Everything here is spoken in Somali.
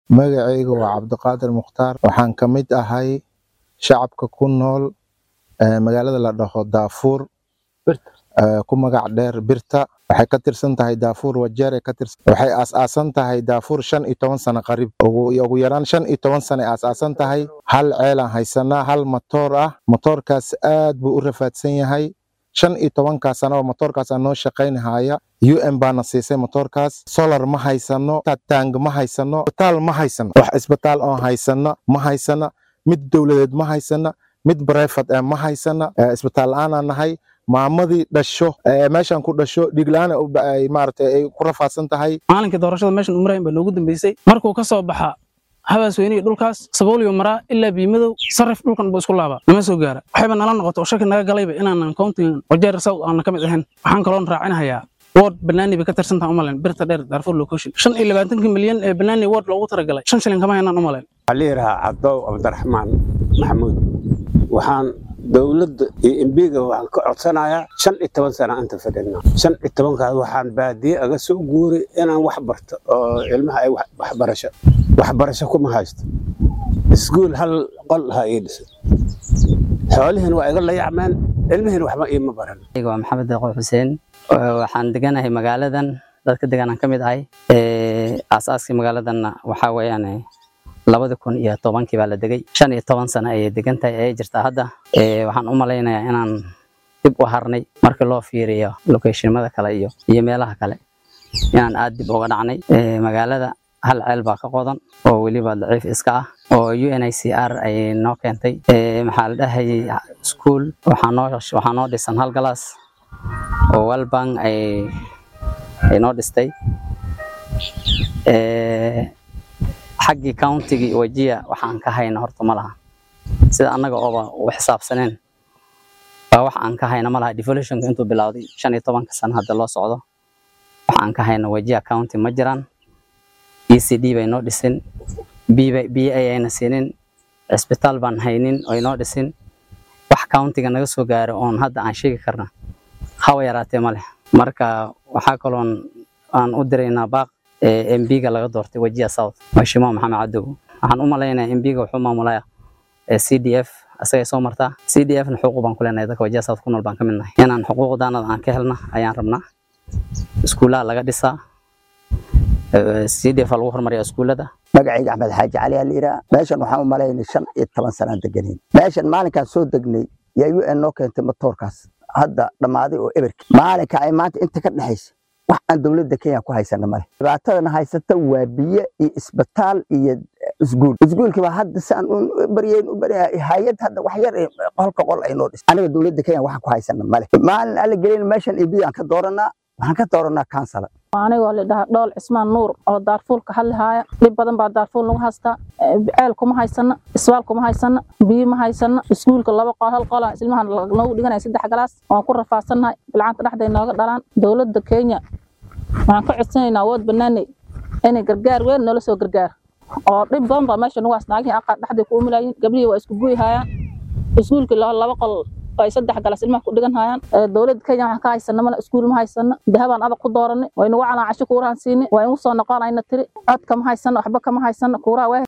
magacayga waa cabdiqaadir mukhtaar waxaan ka mid ahay shacabka ku nool ee magaalada la dhaho daafuur ee ku magac dheer birta waxay ka tirsan tahay daafuur wajeer ay ka tirsan waxay aas-aasan tahay daafuur shan iyo toban sano qarib ugu ugu yaraan shan iyo toban sano ay aas-aasan tahay hal ceelaan haysanaa hal matoor ah matoorkaas aad buu u rafaadsan yahay shan iyo tobankaa sano oo matoorkaasaa noo shaqaynahaya u n baana siisay matoorkaas solar ma haysano tang ma haysano isbitaal ma haysano wax isbitaal oo haysano ma haysana mid dowladeed ma haysana mid brefat eh ma haysana eh, isbitaal la-aanaa nahay maamadii dhasho ee meeshan ku dhasho dhigla-aan ay maaragtay ay ku rafaadsan tahay maalinkii doorashada meeshan umarayn baa noogu dambeysay markuu ka soo baxa habaas weyniga dhulkaas sabooliyo maraa ilaa biimadow sarif dhulkan buu isku laabaa nama soo gaara waxayba nala noqoto oo shaki naga galayba inaanan countigan wajeer south aanan ka mid ahayn waxaan kaloon raacinahayaa ward banaani bay ka tirsantaha umalen birta dheer darfur location shan iyo labaatankii milyan ee banaani ward loogu talagalay shan shilin kama haynaan umalen waxaa la yidhahaa cabdow cabdiraxmaan maxamuud waxaan dowladda iyo embiga waxaan ka codsanayaa shan iyo toban sana inta fadhina shan iyo tobankaas waxaan baadiye aga soo guuray inaan wax barto oo ilmaha ay wax- waxbarasho waxbarasho kuma haysto iskuul hal qol ha ii dhisan xoolihiin waa iga layacmeen ilmihiin waxba iima baran aniga waa maxamed deeqo xuseen Ee, waxaan deganahay magaaladan dadka deganaan ka mid ahay Ee, aasaaskii magaaladanna waxaa weeyaan eh, labadi kun iyo tobankii baa la degay shan iyo toban sano ayay degan tahay ayay jirtaa hadda Ee, waxaan u malaynayaa inaan dib u harnay markii loo fiiriyo locationmada kale iyo iyo meelaha kale inaan aad dib uga dhacnay Ee, magaalada hal ceel baa ka qodan oo weliba daciif iska ah oo UNICR ay noo keentay Ee, maxaa la dhahayay school waxaa noo waxaa noo dhisan hal galaas oo walbank ay ay noo dhistay Ee, xaggii countigii wajiya waxaan ka hayna horta ma laha sida annaga ooba u xisaabsaneen baa wax aan ka hayna ma laha devolutionka intuu bilowday shan iyo tobanka sano hadda loo socdo wax aan ka hayna wajiya county ma jiraan ECD bay noo dhisin B- BA ayna siinin cisbitaal baan haynin oo noo dhisin wax countiga naga soo gaaro oon hadda aan sheegi karna hawa yaraatee ma leh marka waxaa kaloon aan u diraynaa baaq ee MB-ga laga doortay wajiya south mheshimiwa maxamed cadow waxaan u malaynayaa MB-ga wuxuu maamulaya ee CDF asagay soo martaa CDF-na xuquuq baan ku leenahay dadka wajiya south ku nool baan ka mid nahay inaan xuquuqdaanada aan ka helna ayaan rabnaa iskuulaha laga dhisaa Ee, CDF -a lagu horumariyaa iskuulada magacayga axmed xaaji cali aa la yidhaha meeshan waxaan u malaynay shan iyo toban sanaan deganayn meeshan maalinkaan soo degnay yaa u n noo keentay matoorkaas hadda dhammaaday oo eberki maalinka ay maanta inta ka dhexaysa wax aan dowladda kenya ku haysana male dhibaatadana haysata waa biyo iyo isbitaal iyo isguul isguulkii baa hadda saan u baryayn u baryaa hay-ad hadda wax yar ee qolka qol ay noo dhis aniga dowladda kenya waxaan ku haysana male maalin alla gelin meeshan iyo biyo aan ka dooranaa waxaan ka dooranaa kansala anigoo la dhahaa dhool cismaan nuur oo daarfuulka hadlihaaya dhib badan baa daarfuul nagu haystaa Eh, ceel kuma haysana isbaal kuma haysana biyo ma haysana iskuulka laba qol hal qola ilmaha noogu dhiganaya saddex galaas waan ku rafaadsannahay bilcaanta dhexday nooga dhalaan dowladda kenya waxaan ka codsanaynaa awood banaaney inay gargaar weyn noola soo gargaar oo dhib badan baa meesha nagu hays naagihii aqaar dhexday ku umulayin gabrihii waa isku guyi hayaan iskuulkii laba laba qol oo ay saddex galas ilmaha ku dhigan hayaan Ee, dowladda kenya waxaan ka haysana male iskuul ma haysana dahabaan adag ku dooranay waa inagu calaa casho kuurahan siinay waa inagu soo noqonayna tiri cod kama haysana waxba kama haysana kuuraha waa